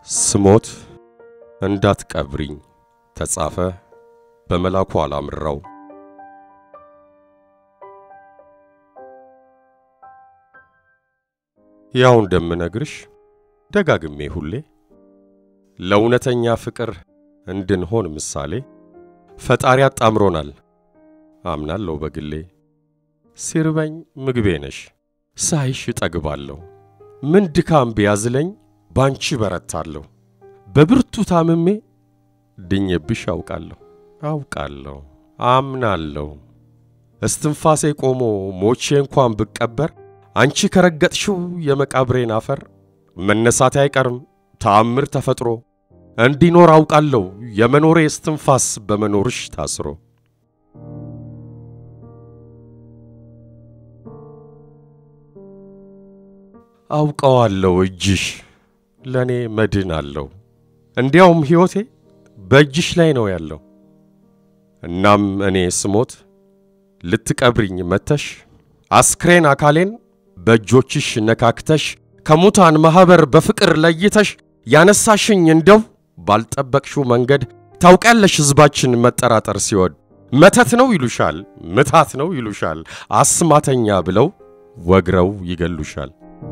ስሞት እንዳትቀብሪኝ ተጻፈ በመላኩ አላምራው። ያው እንደምነግርሽ ደጋግሜ ሁሌ ለእውነተኛ ፍቅር እንድንሆን ምሳሌ ፈጣሪ አጣምሮናል አምናለሁ በግሌ። ሲርበኝ ምግቤ ነሽ ሳይሽ እጠግባለሁ። ምን ድካም ቢያዝለኝ ባንቺ በረታለሁ። በብርቱ ታምሜ ድኜብሽ አውቃለሁ አውቃለሁ አምናለሁ። እስትንፋሴ ቆሞ ሞቼ እንኳን ብቀበር አንቺ ከረገጥሽው የመቃብሬን አፈር መነሳቴ አይቀርም ተአምር ተፈጥሮ እንዲኖር አውቃለሁ የመኖሬ እስትንፋስ በመኖርሽ ታስሮ። አውቀዋለሁ እጅሽ ለእኔ መድን አለው። እንዲያውም ሕይወቴ በእጅሽ ላይ ነው ያለው። እናም እኔ ስሞት ልትቀብሪኝ መተሽ አስክሬን አካሌን በእጆችሽ ነካክተሽ ከሙታን ማኅበር በፍቅር ለይተሽ ያነሳሽኝ እንደው ባልጠበቅሽው መንገድ ታውቂያለሽ ሕዝባችን መጠራጠር ሲወድ መተት ነው ይሉሻል፣ ምታት ነው ይሉሻል፣ አስማተኛ ብለው ወግረው ይገሉሻል።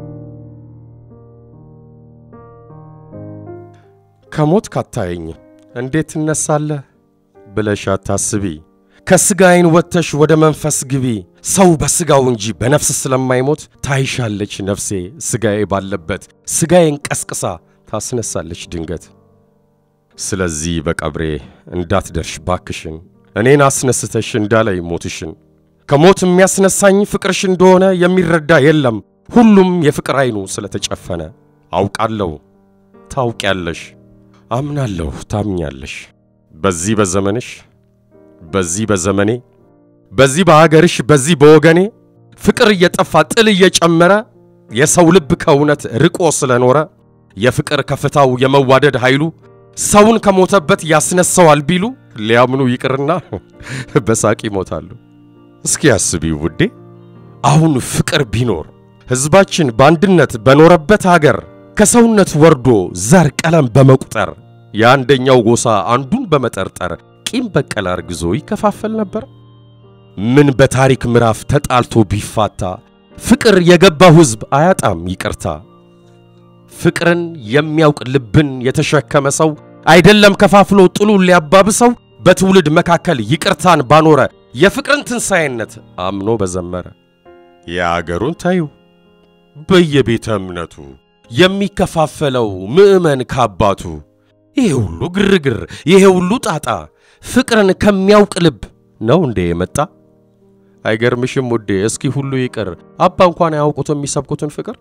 ከሞት ካታየኝ እንዴት ትነሳለህ ብለሽ አታስቢ። ከሥጋዬን ወጥተሽ ወደ መንፈስ ግቢ። ሰው በሥጋው እንጂ በነፍስ ስለማይሞት ታይሻለች ነፍሴ ሥጋዬ ባለበት ሥጋዬን ቀስቅሳ ታስነሳለች ድንገት። ስለዚህ በቀብሬ እንዳትደርሽ ባክሽን፣ እኔን አስነስተሽ እንዳላይ ሞትሽን። ከሞት የሚያስነሳኝ ፍቅርሽ እንደሆነ የሚረዳ የለም፣ ሁሉም የፍቅር ዐይኑ ስለተጨፈነ። አውቃለሁ ታውቂያለሽ፣ አምናለሁ ታምኛለሽ። በዚህ በዘመንሽ በዚህ በዘመኔ በዚህ በአገርሽ በዚህ በወገኔ ፍቅር እየጠፋ ጥል እየጨመረ የሰው ልብ ከእውነት ርቆ ስለኖረ የፍቅር ከፍታው የመዋደድ ኃይሉ ሰውን ከሞተበት ያስነሳዋል ቢሉ ሊያምኑ ይቅርና በሳቅ ይሞታሉ። እስኪ አስቢ ውዴ፣ አሁን ፍቅር ቢኖር ሕዝባችን በአንድነት በኖረበት አገር ከሰውነት ወርዶ ዘር ቀለም በመቁጠር የአንደኛው ጎሳ አንዱን በመጠርጠር ቂም በቀል አርግዞ ይከፋፈል ነበር? ምን በታሪክ ምዕራፍ ተጣልቶ ቢፋታ ፍቅር የገባው ሕዝብ አያጣም ይቅርታ። ፍቅርን የሚያውቅ ልብን የተሸከመ ሰው አይደለም ከፋፍሎ ጥሉን ሊያባብሰው በትውልድ መካከል ይቅርታን ባኖረ የፍቅርን ትንሣኤነት አምኖ በዘመረ የአገሩን ታዩ በየቤተ እምነቱ የሚከፋፈለው ምዕመን ካባቱ ይሄ ሁሉ ግርግር ይሄ ሁሉ ጣጣ ፍቅርን ከሚያውቅ ልብ ነው እንዴ የመጣ? አይገርምሽም ውዴ? እስኪ ሁሉ ይቅር አባ እንኳን አያውቁት የሚሰብኩትን ፍቅር።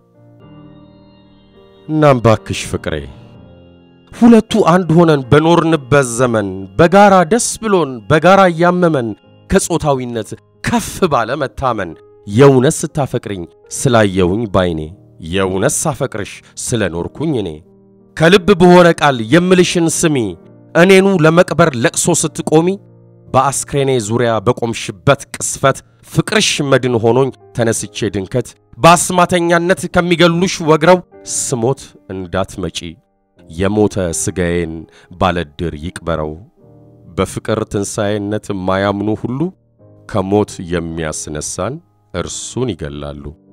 እናም ባክሽ ፍቅሬ ሁለቱ አንድ ሆነን በኖርንበት ዘመን በጋራ ደስ ብሎን በጋራ እያመመን ከጾታዊነት ከፍ ባለ መታመን የእውነት ስታፈቅርኝ ስላየውኝ ባይኔ የእውነት ሳፈቅርሽ ስለ ኖርኩኝ እኔ ከልብ በሆነ ቃል የምልሽን ስሚ እኔኑ ለመቅበር ለቅሶ ስትቆሚ በአስክሬኔ ዙሪያ በቆምሽበት ቅስፈት ፍቅርሽ መድን ሆኖኝ ተነስቼ ድንከት በአስማተኛነት ከሚገሉሽ ወግረው ስሞት እንዳትመጪ የሞተ ሥጋዬን ባለድር ይቅበረው። በፍቅር ትንሣኤነት የማያምኑ ሁሉ ከሞት የሚያስነሳን እርሱን ይገላሉ።